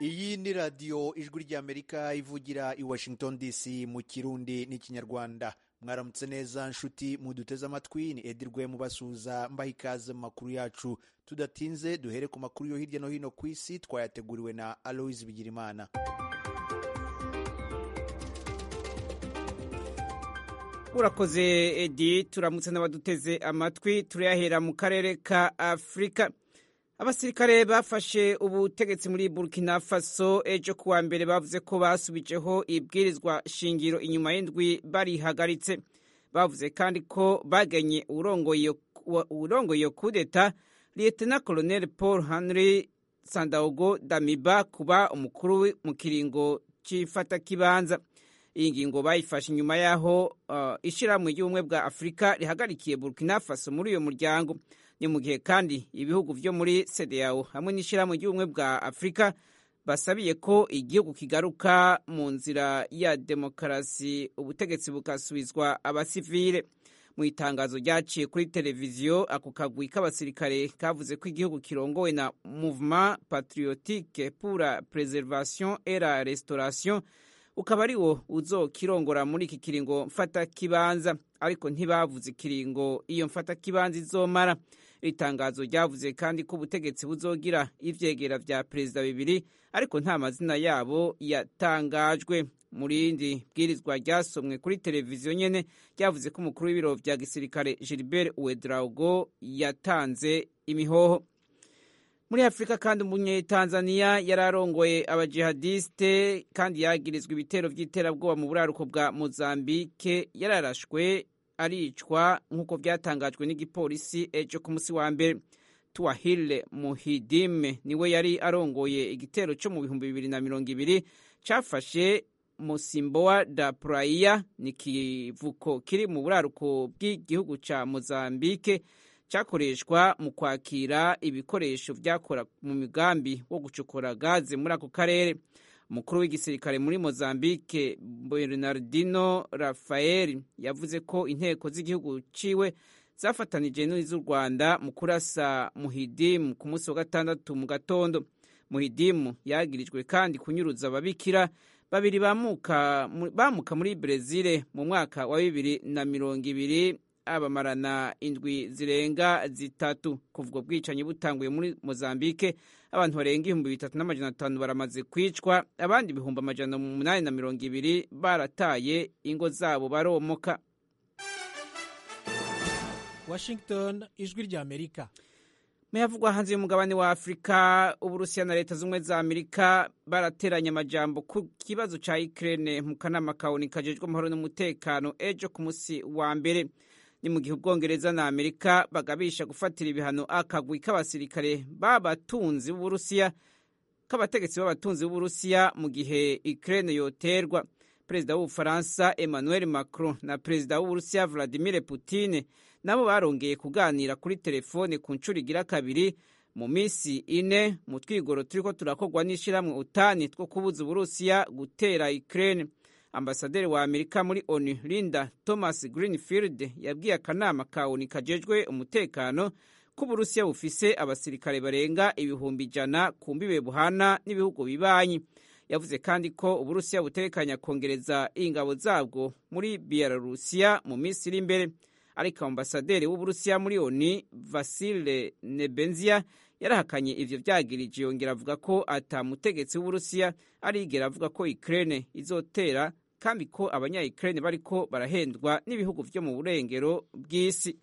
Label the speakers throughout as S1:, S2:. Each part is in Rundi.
S1: iyi ni radiyo ijwi ry'amerika ivugira i washington dc mu kirundi n'ikinyarwanda mwaramutse neza nshuti muduteze amatwi ni edirwe mubasuhuza mbaha ikaze mu makuru yacu tudatinze duhere ku makuru yo hirya no hino ku isi twayateguriwe na aloise bigirimana
S2: urakoze edi turamutse n'abaduteze amatwi turayahera mu karere ka afurika abasirikare bafashe ubutegetsi muri burkina faso ejo kuwa mbere bavuze ko basubijeho ibwirizwa shingiro inyuma y'indwi barihagaritse bavuze kandi ko bagenye urongoye iyo kudeta liyetena koloneli paul henry sandaogo damiba kuba umukuru mu kiringo cy'ifatakibanza iyi ngingo bayifashe inyuma y'aho uh, ishyirahamwe ry'ubumwe bwa afurika rihagarikiye burkina faso muri uyo muryango ni mu gihe kandi ibihugu vyo muri CEDEAO hamwe n'ishyirahamwe ry'ubumwe bwa Afurika basabiye ko igihugu kigaruka mu nzira ya demokarasi ubutegetsi bugasubizwa abasivile mu itangazo ryaciye kuri televiziyo ako kagwi k'abasirikare kavuze ko igihugu kirongowe na Mouvement Patriotique pour la Préservation et la Restauration ukaba ari wo uzokirongora muri iki kiringo mfata kibanza ariko ntibavuze ikiringo iyo mfata kibanza izomara iri tangazo ryavuze kandi ko ubutegetsi buzogira ivyegera vya perezida bibiri ariko nta mazina yabo yatangajwe mu rindi bwirizwa ryasomwe kuri televiziyo nyene ryavuze ko umukuru w'ibiro vya gisirikare Gilbert Ouedraogo yatanze imihoho muri afurika kandi umunyetanzaniya yari arongoye abajihadiste kandi yagirizwa ibitero vy'iterabwoba mu buraruko bwa mozambike yararashwe aricwa nk'uko byatangajwe n'igipolisi ejo ku musi wa mbere tuwahile muhidime niwe yari arongoye igitero cyo mu bihumbi bibiri na mirongo ibiri cafashe musimbowa da praia ni kivuko kiri mu buraruko bw'igihugu ca mozambike cyakoreshwa mu kwakira ibikoresho byakora mu migambi wo gucukura gaze muri ako karere umukuru w'igisirikare muri mozambique bernardino rafael yavuze ko inteko z'igihugu ciwe zafatanije n'iz'u rwanda mu kurasa muhidimu ku munsi wa gatandatu mu gatondo muhidimu yagirijwe kandi kunyuruza ababikira babiri bamuka, bamuka muri brezil mu mwaka wa bibiri na mirongo ibiri abamarana indwi zirenga zitatu kuva bwicanyi butanguye muri mozambique abantu barenga ibihumbi bitatu n'amajana atanu baramaze kwicwa abandi ibihumbi amajana umunani na mirongo ibiri barataye ingo zabo baromoka
S3: washington ijwi rya amerika
S2: muyavugwa hanze y'umugabane wa afurika uburusiya na leta z'ubumwe za amerika barateranya amajambo ku kibazo ca ukraine mu kanama kawuni kajejwe amahoro n'umutekano ejo ku musi wa mbere ni mu gihe ubwongereza na amerika bagabisha gufatira ibihano akagwi k'abasirikare b'abatunzi b'uburusiya k'abategetsi b'abatunzi b'uburusiya mu gihe ukraine yoterwa perezida w'ubufaransa emmanuel macron na perezida w'uburusiya vladimir putin nabo barongeye kuganira kuri telefone ku nshuro igira kabiri mu minsi ine mu twigoro turiko turakorwa n'ishyirahamwe utani two kubuza uburusiya gutera ukraine ambasaderi wa amerika muri onu linda thomas greenfield yabwiye akanama ka onu kajejwe umutekano ko uburusiya bufise abasirikare barenga ibihumbi ijana ku mbibe buhana n'ibihugu bibanyi yavuze kandi ko uburusiya butekanya kongereza ingabo zabwo muri belarusiya mu minsi iri imbere ariko ambasaderi w'uburusiya muri onu vasile nebenzia yarahakanye ivyo vyagirije yongera avuga ko ata mutegetsi w'uburusiya arigera avuga ko ukraine izotera kandi ko abanya Ukraine bariko barahendwa n'ibihugu vyo mu burengero bw'isi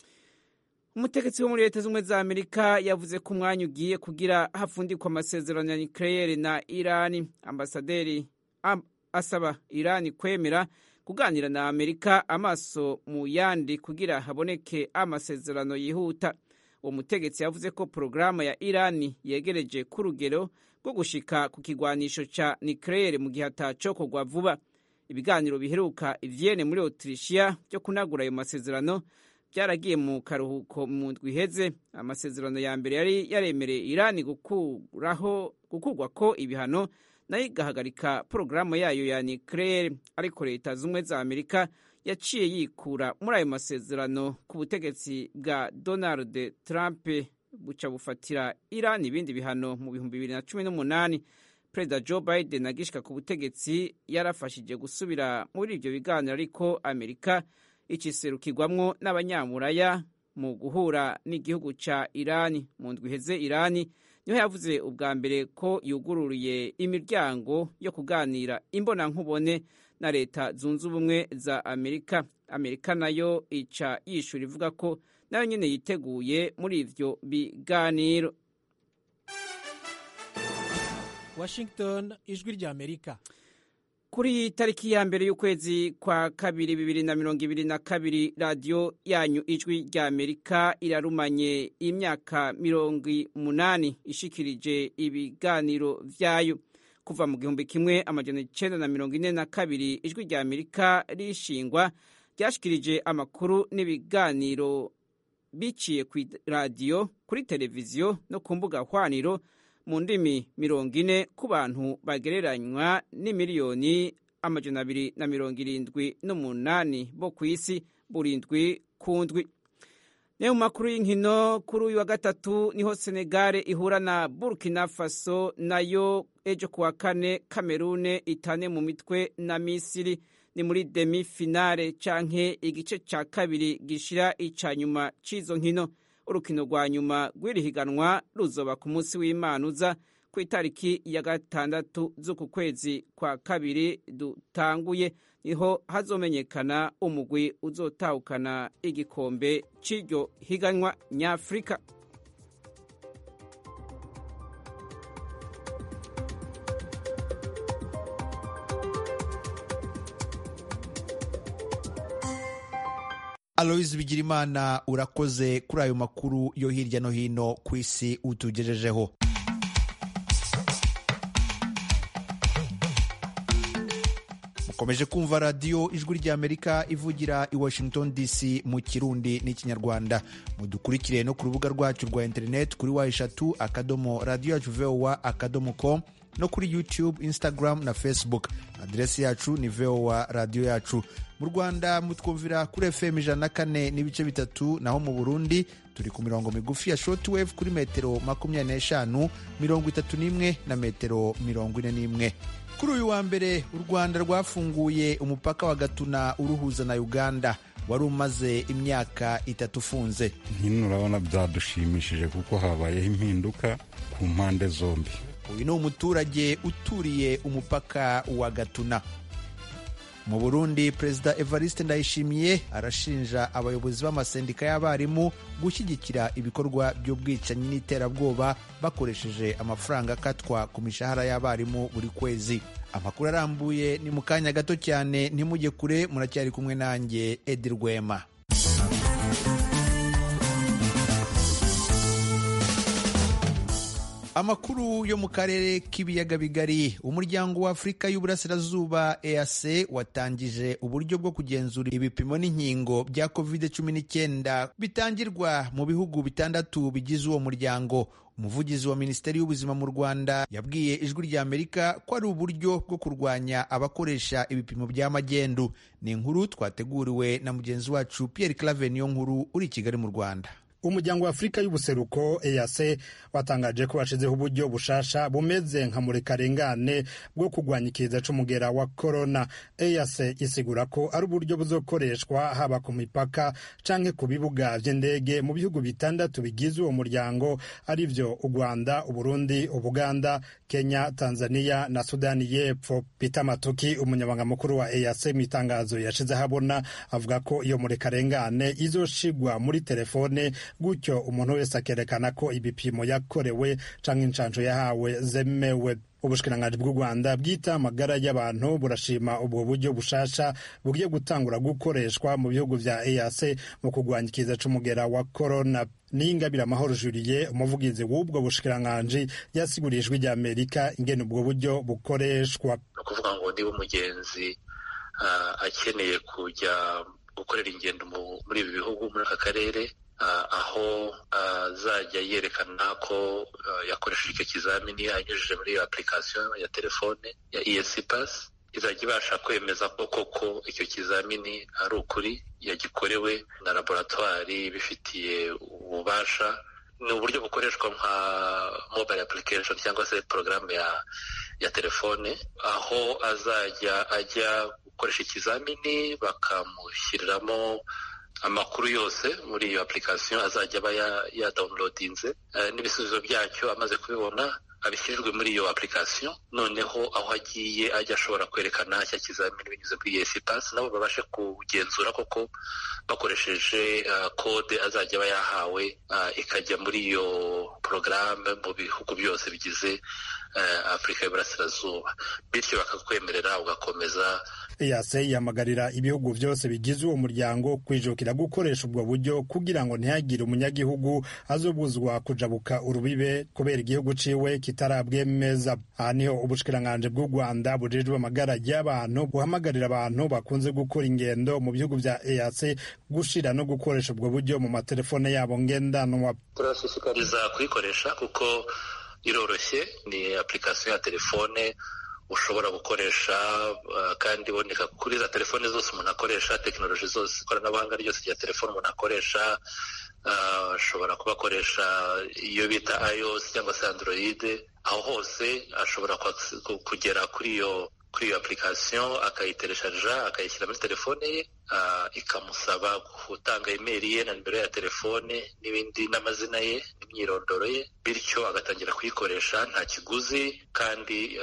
S2: umutegetsi wo muri leta z'ubumwe za amerika yavuze ko umwanya ugiye kugira hafundikwa amasezerano ya nucleaire na irani ambasaderi am, asaba irani kwemera kuganira na amerika amaso mu yandi kugira haboneke amasezerano yihuta uwo mutegetsi yavuze ko porogaramu ya irani yegereje ku rugero rwo gushika ku kigwanisho ca nucleaire mu gihe atacokorwa vuba ibiganiro biheruka ivyene muri Autrichia byo kunagura ayo masezerano byaragiye mu karuhuko mu ndwi iheze amasezerano ya mbere yari yaremereye Irani gukuraho gukurwa ko ibihano nayo igahagarika porogaramu yayo ya nucleaire ariko leta z'ubumwe za Amerika yaciye yikura muri ayo masezerano ku butegetsi bwa Donald Trump buca bufatira Iran ibindi bihano mu bihumbi bibiri na cumi n'umunani perezida joe biden agishika ku butegetsi yarafashije gusubira muri ibyo biganiro ariko amerika ikiserukirwamwo n'abanyamuraya mu guhura n'igihugu ca irani mu ndwi iheze irani niho yavuze ubwa mbere ko yugururiye imiryango yo kuganira imbonankubone na leta zunze ubumwe za amerika amerika nayo ica yishura ivuga ko nayo nyine yiteguye muri ivyo biganiro
S3: washington ijwi rya amerika
S2: kuri tariki ya mbere y'ukwezi kwa kabiri bibiri na mirongo ibiri na kabiri radiyo yanyu ijwi rya amerika irarumanye imyaka mirongo umunani ishikirije ibiganiro vyayo kuva mu gihumbi kimwe amajana icenda na mirongo ine na kabiri ijwi rya amerika rishingwa ryashikirije amakuru n'ibiganiro biciye ku radiyo kuri televiziyo no ku mbuga hwaniro mu ndimi mirongo ine ku bantu bagereranywa n'imiliyoni amajana abiri na mirongo irindwi n'umunani bo ku isi burindwi ku ndwi nayo mu makuru y'inkino kuri uyu wa gatatu niho senegare ihura na burkina faso nayo ejo kuwa kane kamerune itane mu mitwe na misiri ni muri demi finale canke igice ca kabiri gishira ica nyuma c'izo nkino urukino rwa nyuma rw'iri higanwa ruzoba ku munsi w'imana uza ku itariki ya gatandatu z'uku kwezi kwa kabiri dutanguye niho hazomenyekana umugwi uzotahukana igikombe c'iryo higanwa nyafurika
S1: aloyizi bigirimana urakoze kuri ayo makuru yo hirya no hino ku isi utugejejeho mukomeje kumva radiyo ijwi ry'amerika ivugira i washington dc mu kirundi n'ikinyarwanda mudukurikire no ku rubuga rwacu rwa interineti kuri wa eshatu akadomo radiyo yacu vowa akadomo com no kuri youtube instagram na facebook aderesi yacu ni vowa radiyo yacu mu rwanda mutwumvira kuri fm ijana na kane n'ibice bitatu naho mu burundi turi ku mirongo migufi ya shortwave kuri metero makumyabiri n'eshanu mirongo itatu n'imwe na metero mirongo ine n'imwe kuri uyu wa mbere u rwanda rwafunguye umupaka wa gatuna uruhuza na uganda wari umaze imyaka itatu ufunze
S4: hino urabona byadushimishije kuko habayeho impinduka ku mpande zombi
S1: uyu ni umuturage uturiye umupaka wa gatuna mu burundi perezida evariste ndayishimiye arashinja abayobozi b'amasendika y'abarimu gushyigikira ibikorwa by'ubwicanyi n'iterabwoba bakoresheje amafaranga akatwa ku mishahara y'abarimu buri kwezi amakuru arambuye ni mu kanya gato cyane ntimujye kure muracyari kumwe nanjye edi rwema amakuru yo mu karere k'ibiyaga bigari umuryango wa afurika y'uburasirazuba eac watangije uburyo bwo kugenzura ibipimo n'inkingo bya covid 19 bitangirwa mu bihugu bitandatu bigize uwo muryango umuvugizi wa minisiteri y'ubuzima mu rwanda yabwiye ijwi rya amerika ko ari uburyo bwo kurwanya abakoresha ibipimo bya magendu ni inkuru twateguriwe na mugenzi wacu pierre clave niyo nkuru uri i kigali mu rwanda
S5: umuryango wa afurika y'ubuseruko EAC watangaje ko washizeho uburyo bushasha bumeze nka murekarengane bwo kurwanya ikiza c'umugera wa corona EAC isigura ko ari uburyo buzokoreshwa haba ku mipaka canke ku bibuga vy'indege mu bihugu bitandatu bigize uwo muryango arivyo u Rwanda Uburundi Ubuganda Kenya Tanzania na Sudani y'Epfo Peter Matuki umunyamabanga mukuru wa EAC mu itangazo yashize ahabona avuga ko iyo murekarengane izoshigwa muri telefone gutyo umuntu wese akerekana ko ibipimo yakorewe canke inshanco yahawe zemewe ubushikiranganji bw'u rwanda bwita amagara y'abantu burashima ubwo buryo bushasha bugiye gutangura gukoreshwa mu bihugu vya eac mu kurwanya ikiza c'umugera wa corona niyingabira amahoro juliye umuvugizi w'ubwo bushikiranganji yasiguriye ijwi rya amerika ingene ubwo buryo bukoreshwa
S6: ni ukuvuga ngo niba umugenzi uh, akeneye kujya gukorera ingendo muri ibi bihugu muri aka karere aho azajya yerekana ko yakoresheje icyo kizamini anyujije muri iyo application ya telefone ya EAC Pass izajya ibasha kwemeza ko koko icyo kizamini ari ukuri yagikorewe na laboratwari ibifitiye ububasha ni uburyo bukoreshwa nka mobile application cyangwa se porogaramu ya ya telefone aho azajya ajya gukoresha ikizamini bakamushyiriramo amakuru yose muri iyo application azajya aba yadawunilodinze n'ibisubizo byacyo amaze kubibona abishyirirwe muri iyo application noneho aho agiye ajya ashobora kwerekana cya kizamini binyuze kuri esi pasi nabo babashe kugenzura koko bakoresheje kode azajya aba yahawe ikajya muri iyo porogaramu mu bihugu byose bigize afurika y'uburasirazuba bityo bakakwemerera ugakomeza
S5: eyase yihamagarira ibihugu byose bigize uwo muryango kwijukira gukoresha ubwo buryo kugira ngo ntihagire umunyagihugu azobuzwa kujabuka urubibe kubera igihugu ciwe kitarabwemeza aha niho ubushikiranganji bw'u rwanda bujejwe amagara y'abantu buhamagarira abantu bakunze gukora ingendo mu bihugu vya eyase gushira no gukoresha ubwo buryo mu matelefone yabo ngendanwa
S6: turashishikariza kuyikoresha kuko iroroshye ni application ya telefone ushobora gukoresha kandi iboneka kuri za telefone zose umuntu akoresha tekinoloji zose ikoranabuhanga ryose rya telefone umuntu akoresha ashobora kuba akoresha iyo bita iOS cyangwa se android aho hose ashobora kugera kuri iyo kuri iyo application akayitereshaja akayishyira muri telefone ye ikamusaba gutanga imeri ye na nimero ya telefone n'ibindi n'amazina ye n'imyirondoro ye bityo agatangira kuyikoresha nta kiguzi kandi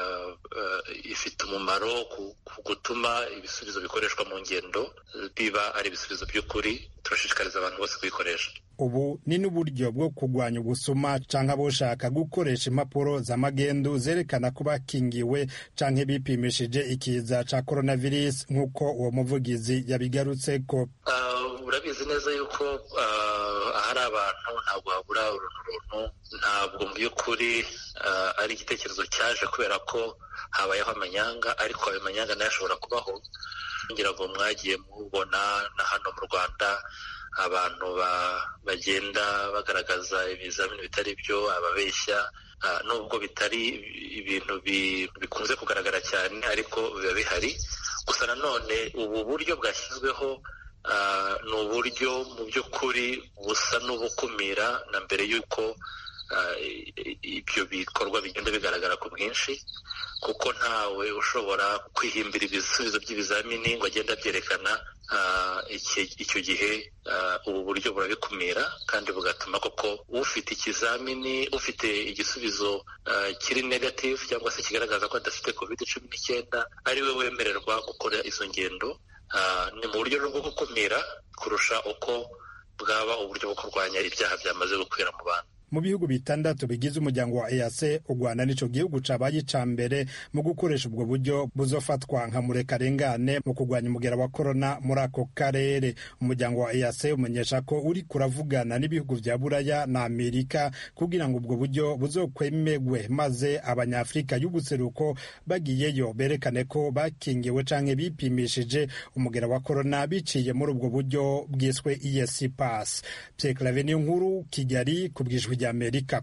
S6: ifite umumaro ku gutuma ibisubizo bikoreshwa mu ngendo biba ari ibisubizo by'ukuri turashishikariza abantu bose kuyikoresha
S5: ubu ni n'uburyo bwo kurwanya ubusuma canke aboshaka gukoresha impapuro z'amagendu zerekana ko bakingiwe canke bipimishije ikiza ca coronavirus nk'uko uwo muvugizi yabigarutseko
S6: urabizi neza yuko ahari abantu ntabwo habura uruntu runtu ntabwo mu by'ukuri ari igitekerezo cyaje kubera ko habayeho amanyanga ariko ayo manyanga nayo ashobora kubaho ngira ngo mwagiye mubona na hano mu rwanda abantu bagenda bagaragaza ibizamini bitari byo ababeshya nubwo bitari ibintu bikunze kugaragara cyane ariko biba bihari gusa nanone ubu buryo bwashyizweho ni uburyo mu by'ukuri busa n'ubukumira na mbere y'uko ibyo bikorwa bigenda bigaragara ku bwinshi kuko ntawe ushobora kwihimbira ibisubizo by'ibizamini ngo agende abyerekana icyo gihe ubu buryo burabikumira kandi bugatuma koko ufite ikizamini ufite igisubizo kiri negative cyangwa se kigaragaza ko adafite covid cumi n'icyenda ari we wemererwa gukora izo ngendo ni mu buryo bwo gukumira kurusha uko bwaba uburyo bwo kurwanya ibyaha byamaze gukwira mu bantu
S5: mu bihugu bitandatu bigize umuryango wa EAC u Rwanda nico gihugu cabaye ica mbere mu gukoresha ubwo buryo buzofatwa nka murekarengane mu kurwanya umugera wa korona muri ako karere umuryango wa EAC umenyesha ko uri kuravugana n'ibihugu vya Buraya na Amerika kugira ngo ubwo buryo buzokwemegwe maze abanyafrika y'ubuseruko bagiyeyo berekane ko bakingiwe canke bipimishije umugera wa korona biciye muri ubwo buryo bwiswe EAC pass Pierre Claver niyo nkuru Kigali kubwijwe ry'Amerika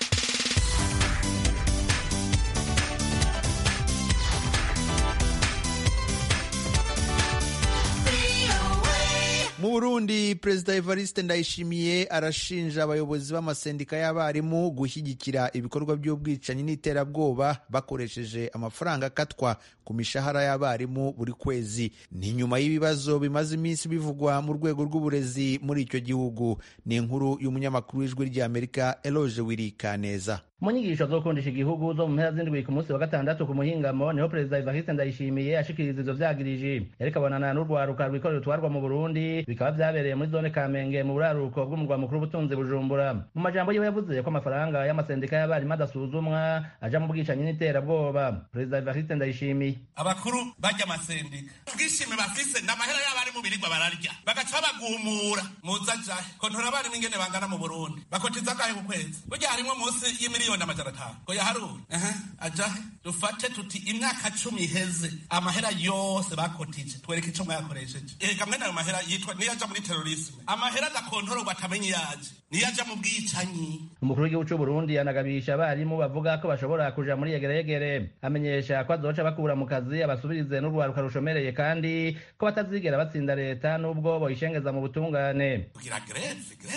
S1: mu burundi perezida evariste ndayishimiye arashinja abayobozi b'amasendika y'abarimu gushyigikira ibikorwa by'ubwicanyi n'iterabwoba bakoresheje amafaranga akatwa ku mishahara y'abarimu buri kwezi ni nyuma y'ibibazo bimaze iminsi bivugwa mu rwego rw'uburezi muri icyo gihugu ni inkuru y'umunyamakuru w'ijwi ry'amerika eloge wirikaneza
S7: mu nyigisho zo gukundisha igihugu zo mu mpera z'indwi ku munsi wa gatandatu ku muhingamo niho perezida evariste ndayishimiye ashikiriza ivyo vyagirije yariko abonana n'urwaruka rwikorera rutwarwa mu burundi bikaba vyabereye muri zone kamenge mu buraruko bw'umurwa mukuru w'ubutunzi bujumbura mu majambo yiwe yavuze ko amafaranga y'amasendika y'abarimu adasuzumwa aja mu bwicanyi n'iterabwoba perezida evariste ndayishimiye
S8: abakuru barya amasendika ubwishime bafise n'amahera y'abarimu birirwa bararya bagaca babagumura muza jahe kontora abarimu ingene bangana mu burundi bakotiza akahe ku kwezi burya harimwo munsi y'imiliyoni miliyoni amajana atanu ngo yaharure aja dufate tuti imyaka cumi iheze amahera yose bakotije twereke ico mwayakoresheje ega mwene ayo mahera yitwa niyo aja muri terorisme amahera adakontororwa atamenye yaje niyo aja mu bwicanyi
S7: umukuru w'igihugu c'uburundi yanagabisha abarimu bavuga ko bashobora kuja muri yegeregere amenyesha ko azoca bakura mu kazi abasubirize n'urwaruka rushomereye kandi ko batazigera batsinda leta n'ubwo boyishengeza mu butungane
S8: kugira greve greve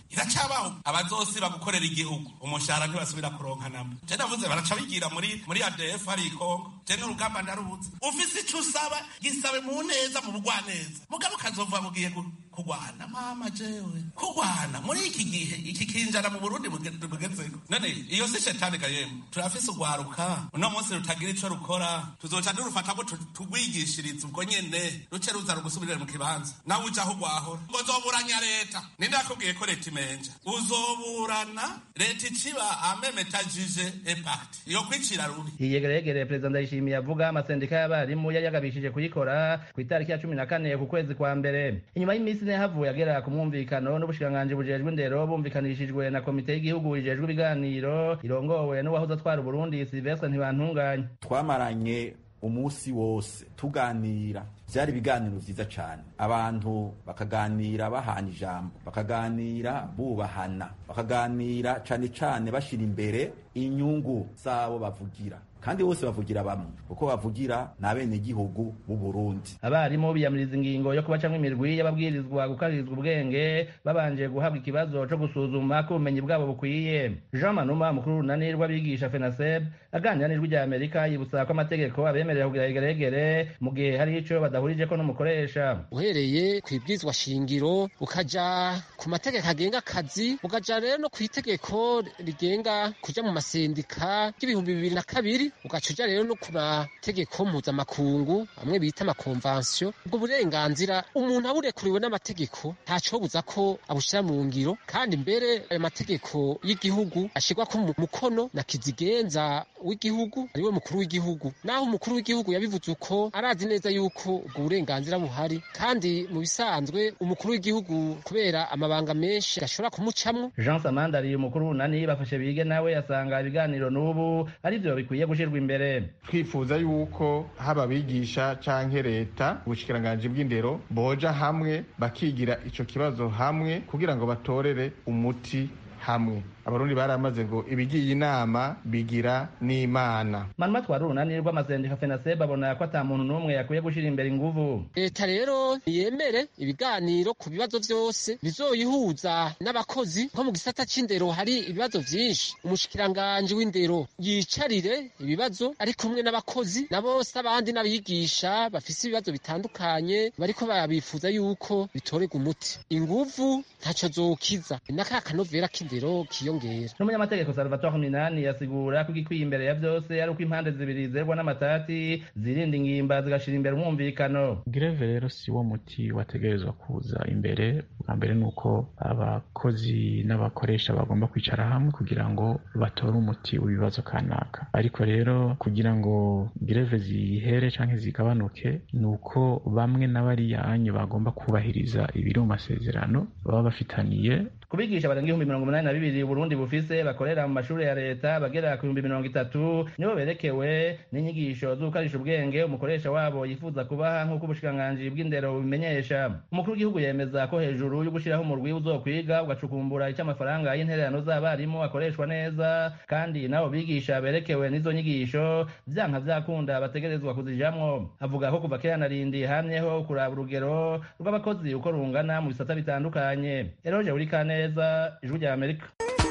S8: iracabaho abazosiba gukorera igihugu umushahara ntibasubira kuronka namba je navuze baraca bigira muri muri ADF hari ikongo je n'urugamba ndaruzi ufise ico usaba gisabe mu neza mu bugwaneza mugabo kazovuga mugiye kugwana mama jewe kugwana muri iki gihe iki kinjana mu Burundi bugezeko none iyo si shetani kayemu turafise ugwaruka uno munsi rutagira ico rukora tuzoca durufata ngo tugwigishirize ubwo nyene ruce ruza rugusubirire mu kibanza nawe ujaho ugwahora ngo zoburanya leta ninde yakubwiye ko leta imenja uzoburana leta iciba amemetajije impact iyo kwicira rubi
S7: iyegeregere perezida ndayishimiye avuga amasendika y'abarimu yari yagabishije kuyikora ku itariki ya cumi na kane ku kwezi kwa mbere inyuma y'iminsi ine havuye agera ku mwumvikano n'ubushikiranganji bujejwe indero bumvikanishijwe na komite y'igihugu ijejwe ibiganiro irongowe n'uwahoze atwara uburundi silvestre ntibantunganya
S9: twamaranye umunsi wose tuganira byari ibiganiro vyiza cane abantu bakaganira bahana ijambo bakaganira bubahana bakaganira cane cane bashira imbere inyungu zabo bavugira kandi bose bavugira bamwe kuko bavugira ni abenegihugu b'u Burundi
S7: abarimu biyamiriza ingingo yo kubacamwo imirwi y'ababwirizwa gukaririzwa ubwenge babanje guhabwa ikibazo co gusuzuma ko ubumenyi bwabo bukwiye jean manuma mukuru w'urunani rw'abigisha fenaseb aganira n'ijwi rya amerika yibutsa ko amategeko abemerera kugira igeregere mu gihe hari ico badahurijeko n'umukoresha
S10: uhereye ku ibwirizwa shingiro ukaja ku mategeko agenga akazi ukaja rero no ku itegeko rigenga kuja mu masendika y'ibihumbi bibiri na kabiri ugaca uja rero no ku mategeko mpuzamakungu amwe bita amakonvansiyo ubwo burenganzira umuntu aburekuriwe n'amategeko ntacobuza ko abushira mu ngiro kandi mbere ayo mategeko y'igihugu ashirwako mu mukono na kizigenza w'igihugu ariwe mukuru w'igihugu naho umukuru w'igihugu yabivuze uko arazi neza yuko ubwo burenganzira buhari kandi mu bisanzwe umukuru w'igihugu kubera amabanga menshi ashobora kumucamwo
S7: jean samandari umukuru w'unani bafashe bige nawe asanga ibiganiro n'ubu arivyo bikwiye gushirwa imbere
S11: twifuza yuko haba abigisha canke leta ubushikiranganji bw'indero boja hamwe bakigira ico kibazo hamwe kugira ngo batorere umuti hamwe abarundi baramaze ngo ibigiye inama bigira n'imana
S7: manuma twari urunani rw'amasendika fenaseb abona ko ata muntu n'umwe yakwiye gushira imbere inguvu
S10: leta rero ntiyemere ibiganiro ku bibazo vyose bizoyihuza n'abakozi nko mu gisata c'indero hari ibibazo vyinshi umushikiranganji w'indero yicarire ibibazo ari kumwe n'abakozi na bose abandi n'abigisha bafise ibibazo bitandukanye bariko babifuza yuko bitorerwa umuti inguvu ntaco zokiza n'aka kanovera k'indero kiyongera
S7: n'umunyamategeko salvatore minani yasigura ko igikwiye imbere ya vyose ari uko impande zibiri zerwa n'amatati zirinda ingimba zigashira imbere umwumvikano
S12: greve rero si wo muti wategerezwa kuza imbere bwa mbere ni uko abakozi n'abakoresha bagomba kwicara hamwe kugira ngo batore umuti w'ibibazo kanaka ariko rero kugira ngo greve zihere canke zigabanuke ni uko bamwe n'abariya anyu bagomba kubahiriza ibiri mu masezerano baba bafitaniye
S7: kubigisha barenga ibihumbi mirongo umunani na bibiri uburundi bufise bakorera mu mashuri ya leta bagera ku bihumbi mirongo itatu nibo berekewe n'inyigisho z'ugukarisha ubwenge umukoresha wabo yifuza kubaha nk'uko ubushikiranganji bw'indero bubimenyesha umukuru w'igihugu yemeza ko hejuru yo gushiraho umurwi uzokwiga ugacukumbura icyo amafaranga y'intererano z'abarimu akoreshwa neza kandi nabo bigisha berekewe n'izo nyigisho vyanka vyakunda bategerezwa kuzijamwo avuga ko kuva kera narindi hamyeho kuraba urugero rw'abakozi uko rungana mu bisata bitandukanye eroje buri kane neza ijwi rya amerika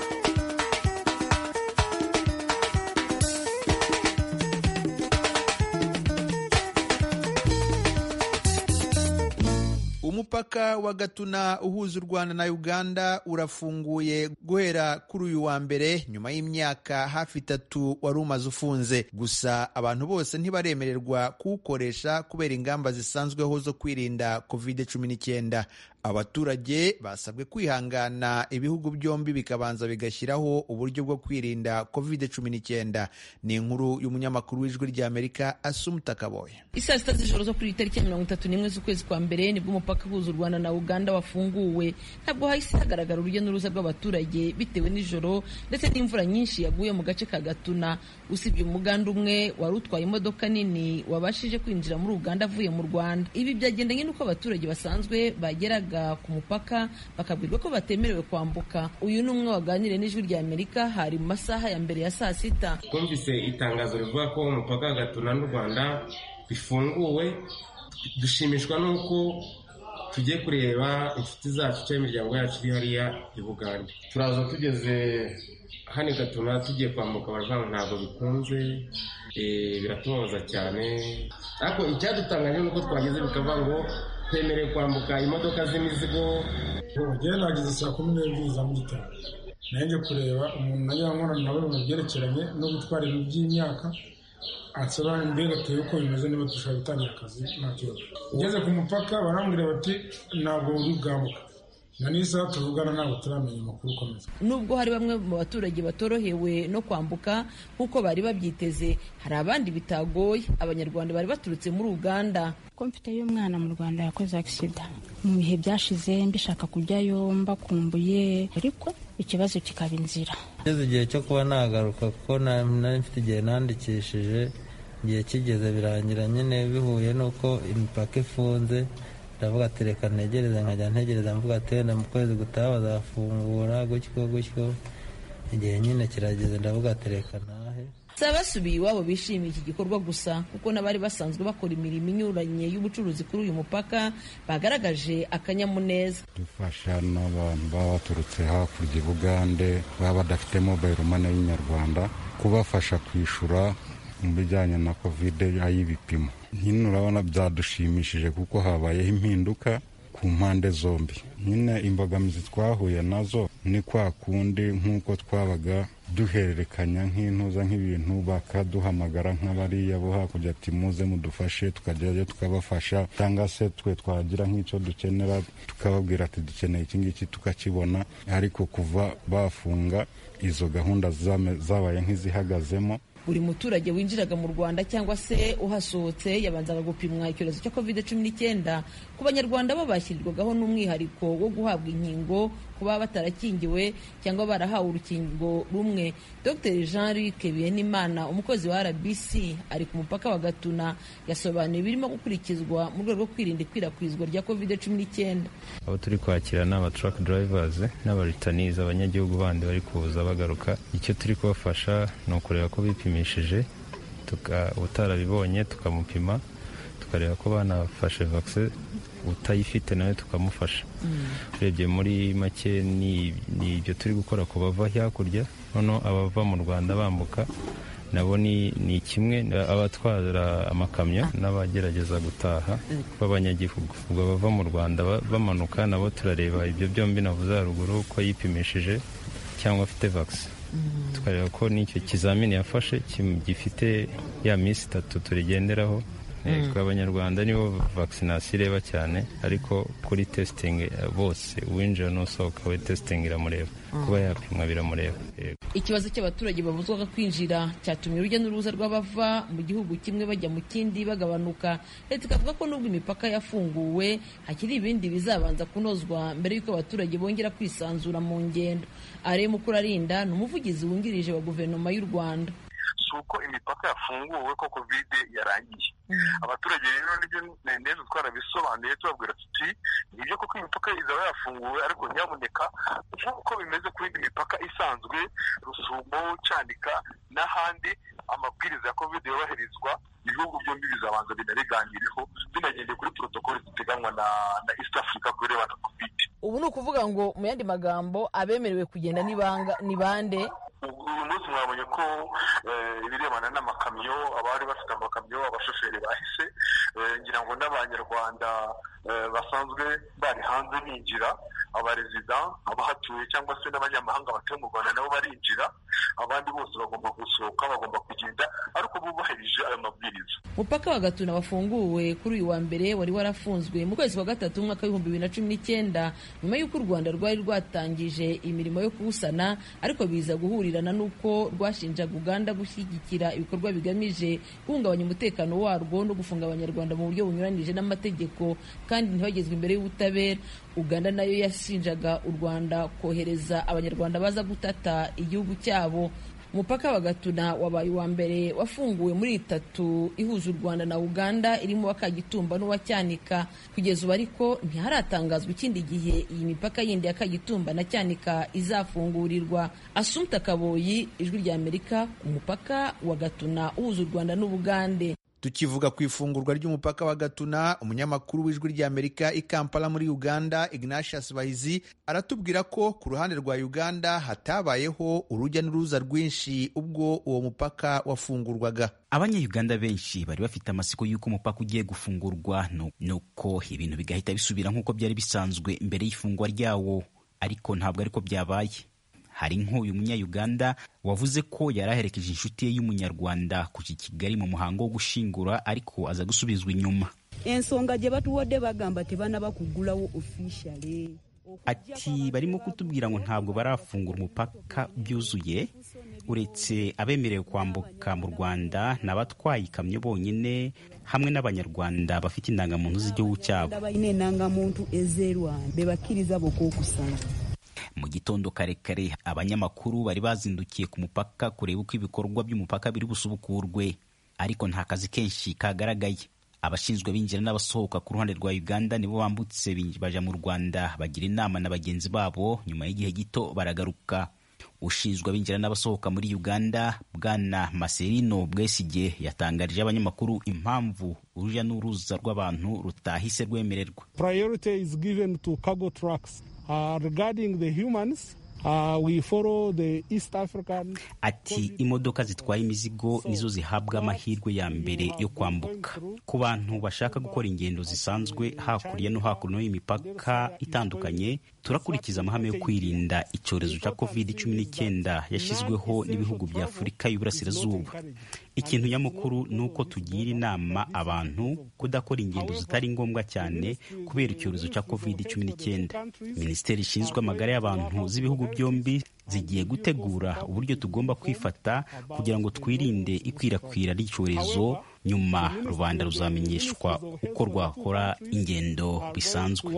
S1: umupaka wa gatuna uhuza u rwanda na uganda urafunguye guhera kuri uyu wa mbere nyuma y'imyaka hafi itatu wari umaze ufunze gusa abantu bose ntibaremererwa kuwukoresha kubera ingamba zisanzweho zo kwirinda covid cumi n'icyenda abaturage basabwe kwihangana ibihugu byombi bikabanza bigashyiraho uburyo bwo kwirinda covid cumi n'icyenda ni inkuru y'umunyamakuru w'ijwi ry'amerika asumuta kaboye
S13: isaa sita z'ijoro zo kuri tariki ya mirongo itatu n'imwe z'ukwezi kwa mbere nibwo umupaka uhuza u rwanda na uganda wafunguwe ntabwo hahise hagaragara urujya n'uruza rw'abaturage bitewe n'ijoro ndetse n'imvura nyinshi yaguye mu gace ka gatuna usibye umuganda umwe wari utwaye imodoka nini wabashije kwinjira muri uganda avuye mu rwanda ibi byagendanye n'uko abaturage basanzwe bageraga ku mupaka bakabwirwa ko batemerewe kwambuka uyu ni umwe waganiriye n'ijwi rya amerika hari mu masaha ya mbere ya saa sita
S14: twumvise itangazo rivuga ko umupaka wa gatuna n'u rwanda bifunguwe dushimishwa n'uko tugiye kureba inshuti zacu cyangwa imiryango yacu iri hariya i bugande turaza tugeze hano gatuna tugiye kwambuka baravuga ngo ntabwo bikunze biratubabaza cyane ariko icyadutangaje ni uko twageze bikavuga ngo twemerewe kwambuka imodoka z'imizigo
S15: njyewe nageze saa kumi n'ebyiri za mu gitondo nanjye kureba umuntu nayo nkorana nawe mu byerekeranye no gutwara ibintu by'imyaka ansaba mbega tuye uko bimeze niba dushobora gutangira akazi nta kibazo ugeze ku mupaka barambwira bati ntabwo uri bwambuka na n'isaha tuvugana ntabwo turamenya amakuru ukomeza
S13: nubwo hari bamwe mu baturage batorohewe no kwambuka nk'uko bari babyiteze hari abandi bitagoye abanyarwanda bari baturutse muri uganda
S16: ko mfiteyo umwana mu rwanda yakoze agisida mu bihe byashize mbishaka kujyayo mbakumbuye ariko ikibazo kikaba inzira
S17: ngeze igihe cyo kuba nagaruka kuko nari mfite igihe nandikishije igihe kigeze birangira nyine bihuye n'uko imipaka ifunze ndavuga ati reka ntegereze nkajya ntegereza mvuga ati wenda mu kwezi gutaha bazafungura gutyo gutyo igihe nyine kirageze ndavuga ati reka ntahe
S13: si abasubiye iwabo bishimiye iki gikorwa gusa kuko n'abari basanzwe bakora imirimo inyuranye y'ubucuruzi kuri uyu mupaka bagaragaje akanyamuneza
S4: dufasha n'abantu baba baturutse hakurya i bugande baba badafite mobayiro mane y'inyarwanda kubafasha kwishyura mu bijyanye na kovide y'ibipimo nyine urabona byadushimishije kuko habayeho impinduka ku mpande zombi nyine imbogamizi twahuye nazo ni kwa kundi nk'uko twabaga duhererekanya nk'intuza nk'ibintu bakaduhamagara nk'abariya bo hakurya ati muze mudufashe tukajyayo tukabafasha cyangwa se twe twagira nk'icyo dukenera tukababwira ati dukeneye iki ngiki tukakibona ariko kuva bafunga izo gahunda zabaye nk'izihagazemo
S13: buri muturage winjiraga mu rwanda cyangwa se uhasohotse yabanzaga gupimwa icyorezo cya covid cumi n'icyenda ku banyarwanda bo bashyirirwagaho n'umwihariko wo guhabwa inkingo kuba batarakingiwe cyangwa barahawe urukingo rumwe dr jean luc biyenimana umukozi wa rbc ari ku mupaka wa gatuna yasobanuye ibirimo gukurikizwa mu rwego rwo kwirinda ikwirakwizwa rya covid cumi n'icyenda
S17: abo turi kwakira ni aba truck drivers n'abaritanizi abanyagihugu bandi bari kuza bagaruka icyo turi kubafasha ni ukureba ko bipimishije utarabibonye tukamupima tukareba ko banafashe vaccine utayifite nawe tukamufasha urebye muri make ni ibyo turi gukora ku bava hakurya noneho abava mu rwanda bambuka nabo ni kimwe abatwara amakamyo n'abagerageza gutaha b'abanyagihugu ubwo bava mu rwanda bamanuka nabo turareba ibyo byombi navuze haruguru ko yipimishije cyangwa afite vaccine tukareba ko n'icyo kizamini yafashe gifite ya minsi itatu turigenderaho twe abanyarwanda nibo vakisinasiyo ireba cyane ariko kuri testingi bose uwinjira n'usohoka we testingi iramureba kuba yapimwa biramureba
S13: ikibazo cy'abaturage babuzwaga kwinjira cyatumye urujya n'uruza rw'abava mu gihugu kimwe bajya mu kindi bagabanuka leta ikavuga ko nubwo imipaka yafunguwe hakiri ibindi bizabanza kunozwa mbere y'uko abaturage bongera kwisanzura mu ngendo are mukurarinda ni umuvugizi wungirije wa guverinoma y'u rwanda
S18: si uko imipaka yafunguwe ko kovide yarangiye abaturage rero nibyo neza twarabisobanuye tubabwira tuti nibyo koko imipaka izaba yafunguwe ariko nyaboneka nk'uko bimeze ku yindi mipaka isanzwe rusumo cyanika n'ahandi amabwiriza ya kovide yubahirizwa ibihugu byombi bizabanza binabiganireho binagendeye kuri porotokoli ziteganywa na na east africa ku birebana na kovide
S13: ubu ni ukuvuga ngo mu yandi magambo abemerewe kugenda ni bande
S18: uyu munsi mwabonye ko ibirebana n'amakamyo abari bafite amakamyo abashoferi bahise ngira ngo n'abanyarwanda basanzwe bari hanze binjira abarezida abahatuye cyangwa se n'abanyamahanga batuye mu rwanda nabo barinjira abandi bose bagomba gusohoka bagomba kugenda ariko bubahirije ayo mabwiriza
S13: umupaka wa gatuna wafunguwe kuri uyu wa mbere wari warafunzwe mu kwezi kwa gatatu umwaka w'ibihumbi bibiri na cumi n'icyenda nyuma y'uko u rwanda rwari rwatangije imirimo yo kuwusana ariko biza guhurirana n'uko rwashinjaga uganda gushyigikira ibikorwa bigamije guhungabanya umutekano warwo no gufunga abanyarwanda mu buryo bunyuranije n'amategeko kandi ntibagezwe imbere y'ubutabera uganda nayo yashinjaga u rwanda kohereza abanyarwanda baza gutata igihugu cyabo umupaka wa gatuna wabaye uwa mbere wafunguwe muri itatu ihuza u rwanda na uganda irimo wa kagitumba n'uwa cyanika kugeza ubu ariko ntiharatangazwa ikindi gihe iyi mipaka yindi ya kagitumba na cyanika izafungurirwa asumta kaboyi ijwi rya amerika ku mupaka wa gatuna uhuza u rwanda n'ubugande
S1: tukivuga ku ifungurwa ry'umupaka wa gatuna umunyamakuru w'ijwi ry'amerika i kampala muri uganda ignatius bahizi aratubwira ko ku ruhande rwa uganda hatabayeho urujya n'uruza rwinshi ubwo uwo mupaka wafungurwaga
S19: abanyayuganda benshi bari bafite amasiko y'uko umupaka ugiye gufungurwa nuko ibintu bigahita bisubira nk'uko byari bisanzwe mbere y'ifungwa ryawo ariko ntabwo ariko byabaye hari nk'uyu munyayuganda wavuze ko yari aherekeje inshuti ye y'umunyarwanda kuja i kigali mu muhango wo gushingura ariko aza gusubizwa inyuma
S20: ensonga gye batuwadde bagamba tebanaba kugulawo officially
S19: ati barimo kutubwira ngo ntabwo barafungura umupaka byuzuye uretse abemerewe kwambuka mu rwanda n'abatwaye ikamyo bonyine hamwe n'abanyarwanda bafite indangamuntu z'igihugu cyabo
S20: balina enangamuntu ez'erwanda bebakkiriza bokka okusala
S19: mu gitondo kare kare abanyamakuru bari bazindukiye ku mupaka kureba uko ibikorwa by'umupaka biri busubukurwe ariko nta kazi kenshi kagaragaye abashinzwe binjira n'abasohoka ku ruhande rwa uganda nibo bambutse baja mu rwanda bagira inama na bagenzi babo nyuma y'igihe gito baragaruka ushinzwe abinjira n'abasohoka muri uganda bwana maserino bwesige yatangarije abanyamakuru impamvu urujya n'uruza rw'abantu rutahise rwemererwa
S21: priority is given to cargo trucks uh, regarding the humans Uh, we follow the East African...
S19: Ati imodoka zitwaye imizigo nizo zihabwa amahirwe ya mbere yo kwambuka ku bantu bashaka gukora ingendo zisanzwe hakurya no hakuno y'imipaka itandukanye turakurikiza amahame yo kwirinda icyorezo cya covid cumi n'icyenda yashyizweho n'ibihugu bya afurika y'uburasirazuba ikintu nyamukuru ni uko tugira inama abantu kudakora ingendo zitari ngombwa cyane kubera icyorezo cya covid cumi n'icyenda minisiteri ishinzwe amagara y'abantu z'ibihugu byombi zigiye gutegura uburyo tugomba kwifata kugira ngo twirinde ikwirakwira ry'icyorezo nyuma rubanda ruzamenyeshwa uko rwakora ingendo bisanzwe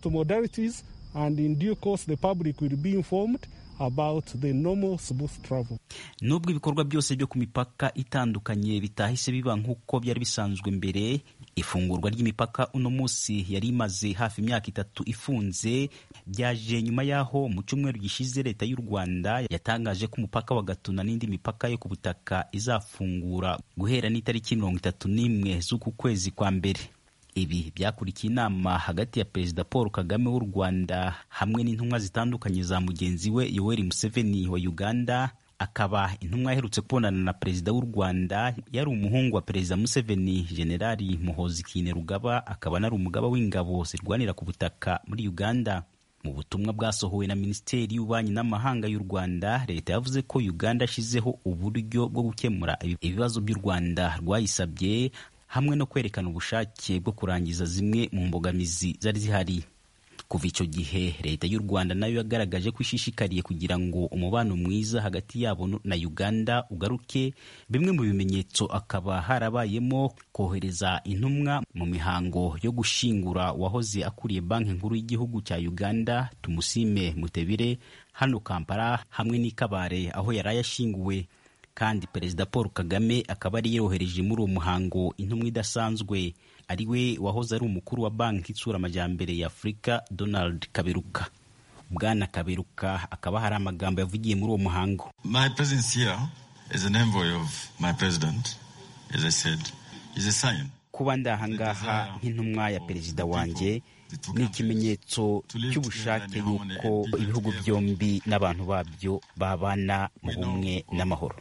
S21: and in due course the public will be informed about the normal smooth travel.
S19: Nubwo ibikorwa byose byo ku mipaka itandukanye bitahise biba nk'uko byari bisanzwe mbere, ifungurwa ry'imipaka uno munsi yari imaze hafi imyaka itatu ifunze, byaje nyuma y'aho mu cyumweru gishize leta y'u Rwanda yatangaje ko umupaka wa Gatuna n'indi mipaka yo ku butaka izafungura guhera n'itariki mirongo itatu n'imwe z'uku kwezi kwa mbere. ibi byakurikiye inama hagati ya perezida paul kagame w'u rwanda hamwe n'intumwa zitandukanye za mugenzi we yoweri museveni wa uganda akaba intumwa yaherutse kubonana na perezida w'u rwanda yari umuhungu wa perezida museveni generali muhozi kainerugaba akaba anari umugaba w'ingabo zirwanira ku butaka muri uganda mu butumwa bwasohowe na minisiteri y'ububanyi n'amahanga y'u rwanda leta yavuze ko uganda yashyizeho uburyo bwo gukemura ibibazo by'u rwanda rwayisabye hamwe no kwerekana ubushake bwo kurangiza zimwe mu mbogamizi zari zihari kuva icyo gihe leta y'u rwanda nayo yagaragaje ko ishishikariye kugira ngo umubano mwiza hagati yabo na uganda ugaruke bimwe mu bimenyetso akaba harabayemo kohereza intumwa mu mihango yo gushingura uwahoze akuriye banki nkuru y'igihugu cya uganda tumusime mutebire hano kampala hamwe n'ikabare aho yari ayashinguwe kandi perezida paul kagame akaba ari yohereje muri uwo muhango intumwa idasanzwe ari we wahoze ari umukuru wa banki itsura amajyambere ya afurika donald kaberuka bwana kaberuka akaba hari amagambo yavugiye muri uwo muhango
S22: my presence here as an envoy of my president as i said is a sign
S19: kuba ndi ahangaha nk'intumwa ya perezida wanjye ni ikimenyetso cy'ubushake y'uko ibihugu byombi n'abantu babyo babana mu bumwe n'amahoro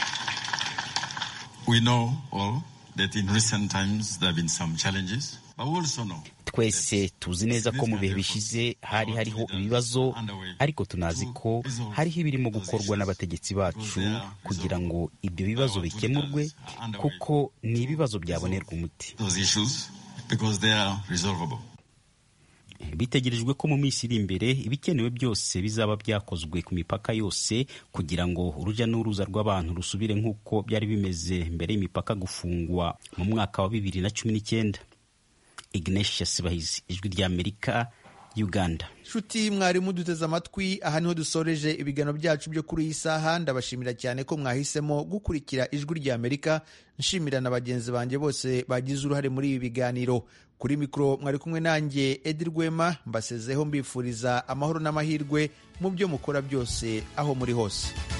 S22: We know all that in recent times there have been some challenges, but we also know
S19: twese tuzi neza ko mu bihe bishize hari hariho ibibazo ariko tunazi ko hariho ibirimo gukorwa n'abategetsi bacu kugira ngo ibyo bibazo bikemurwe kuko ni ibibazo byabonerwa umuti
S22: those issues because they are resolvable.
S19: bitegerejwe ko mu minsi iri imbere ibikenewe byose bizaba byakozwe ku mipaka yose kugira ngo urujya n'uruza rw'abantu rusubire nk'uko byari bimeze mbere y'imipaka gufungwa mu mwaka wa bibiri na cumi n'icyenda ignatius bahizi ijwi ry'amerika uganda
S1: nshuti mwarimu duteze amatwi aha niho dusoreje ibiganiro byacu byo kuri iyi saha ndabashimira cyane ko mwahisemo gukurikira ijwi ry'amerika nshimira na bagenzi banjye bose bagize uruhare muri ibi biganiro kuri mikoro mwari kumwe nanjye edi rwema mbasezeho mbifuriza amahoro n'amahirwe mu byo mukora byose aho muri hose